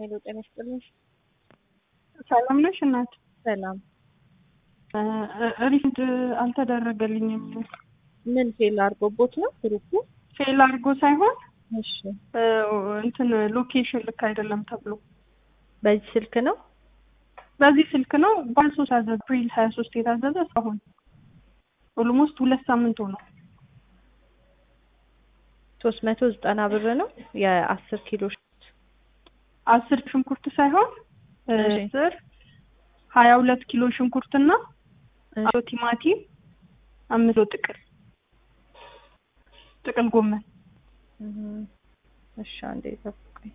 ሄሎ ጤና ይስጥልኝ። ሰላም ነሽ እናት? ሰላም። ሪፍድ አልተደረገልኝም። ምን ፌል አድርጎቦት ነው ግሩፑ? ፌል አድርጎ ሳይሆን እሺ፣ እንትን ሎኬሽን ልክ አይደለም ተብሎ በዚህ ስልክ ነው በዚህ ስልክ ነው ባልሶስት አዘዝ አፕሪል ሀያ ሶስት የታዘዘ እስካሁን ኦልሞስት ሁለት ሳምንት ሆነው ሶስት መቶ ዘጠና ብር ነው የአስር ኪሎ ሽንኩርት። አስር ሽንኩርት ሳይሆን እሺ። አስር ሀያ ሁለት ኪሎ ሽንኩርትና እሺ። አቶ ቲማቲም አምስት ኪሎ ጥቅል ጥቅል ጎመን እም፣ እሺ አንዴ ጠብቁኝ።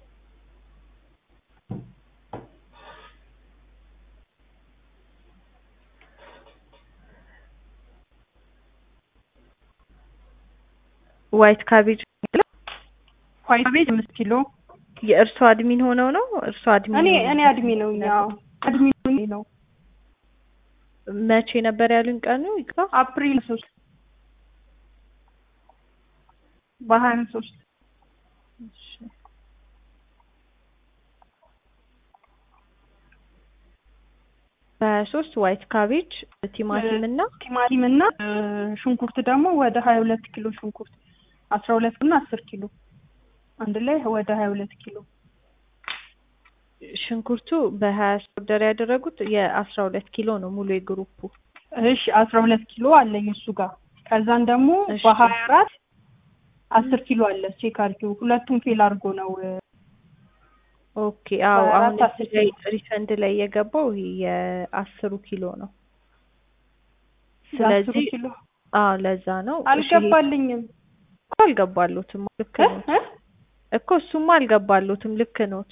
ዋይት ካቤጅ ዋይት ካቤጅ አምስት ኪሎ የእርሶ አድሚን ሆነው ነው? እርሶ አድሚን እኔ ሆነው እኔ አድሚ ነው ያው አድሚ ነው መቼ ነበር ያሉኝ ቀኑ? ይቅራ አፕሪል ሶስት በሀያ ሶስት እሺ። በሀያ ሶስት ዋይት ካቤጅ ቲማቲም እና ቲማቲም እና ሽንኩርት ደግሞ ወደ ሀያ ሁለት ኪሎ ሽንኩርት አስራ ሁለት እና አስር ኪሎ አንድ ላይ ወደ ሀያ ሁለት ኪሎ ሽንኩርቱ በሀያ ኦርደር ያደረጉት የአስራ ሁለት ኪሎ ነው ሙሉ የግሩፑ። እሺ አስራ ሁለት ኪሎ አለኝ እሱ ጋር ከዛን ደግሞ እሺ። በሀያ አራት አስር ኪሎ አለ ቼክ አድርጊው ሁለቱም ፌል አድርጎ ነው ኦኬ አዎ በአራት አሁን አስር እዚህ ላይ ሪፈንድ ላይ የገባው ይሄ የአስሩ ኪሎ ነው። የአስሩ ስለዚህ ኪሎ አዎ ለዛ ነው እሺ፣ አልገባልኝም እኮ አልገባሉትም ልክ እ? ኖት እ? እኮ እሱማ አልገባሉትም ልክ ኖት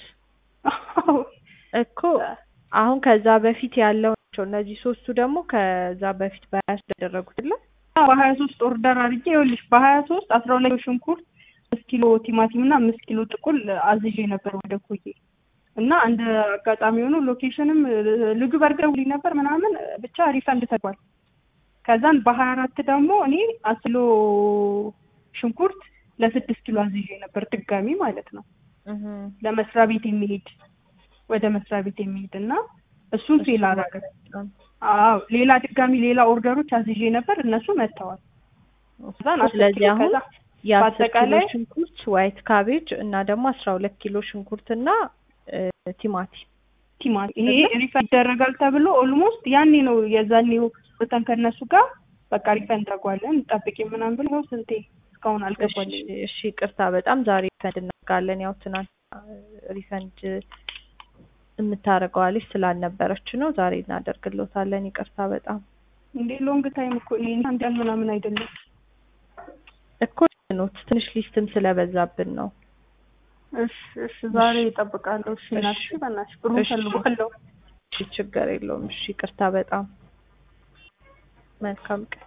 እኮ አሁን ከዛ በፊት ያለው ናቸው እነዚህ ሶስቱ ደግሞ ከዛ በፊት በሀያ ያደረጉት ለ በሀያ ሶስት ኦርደር አድርጌ ይኸውልሽ በሀያ ሶስት አስራ ሁለት ኪሎ ሽንኩርት አምስት ኪሎ ቲማቲም እና አምስት ኪሎ ጥቁል አዝዤ ነበር ወደ ኮዬ እና እንደ አጋጣሚ ሆኖ ሎኬሽንም ልጁ በርገር ውልኝ ነበር ምናምን ብቻ ሪፈንድ ተጓል። ከዛን በሀያ አራት ደግሞ እኔ አስር ኪሎ ሽንኩርት ለስድስት ኪሎ አዝዤ ነበር ድጋሚ ማለት ነው ለመስሪያ ቤት የሚሄድ ወደ መስሪያ ቤት የሚሄድ እና እሱን ፌል አደረገ። አዎ ሌላ ድጋሚ ሌላ ኦርደሮች አዝዤ ነበር እነሱ መጥተዋል። ከዛን አስር ስለዚህ ኪሎ አሁን ከዛ የአስር ኪሎ በአጠቃላይ- ሽንኩርት ዋይት ካቤጅ እና ደግሞ አስራ ሁለት ኪሎ ሽንኩርት እና እ፣ ቲማቲም ቲማቲም ይሄ ሪፈንድ ይደረጋል ተብሎ ኦልሞስት ያኔ ነው የዛኔው ወተን ከነሱ ጋር በቃ ሪፈንድ አድርጓለን ጠብቂ ምናምን ብሎ ይኸው ስንቴ እስካሁን አልገባልኝ። እሺ፣ እሺ ይቅርታ በጣም ዛሬ ሪፈንድ እናደርጋለን። ያው ትናንት ሪፈንድ የምታደርገዋ ልጅ ስላልነበረች ነው። ዛሬ እናደርግሎታለን። ይቅርታ በጣም እንዴ ሎንግ ታይም እኮ እኔ አንድ ቀን ምናምን አይደለም። እኮ ኖት ትንሽ ሊስትም ስለበዛብን ነው። እሺ እሺ ዛሬ እጠብቃለሁ። እሺ እናትሽ እሺ። በእናትሽ ብሩን እሺ። ፈልጓለሁ። እሺ ችግር የለውም። እሺ ይቅርታ በጣም መልካም ቀን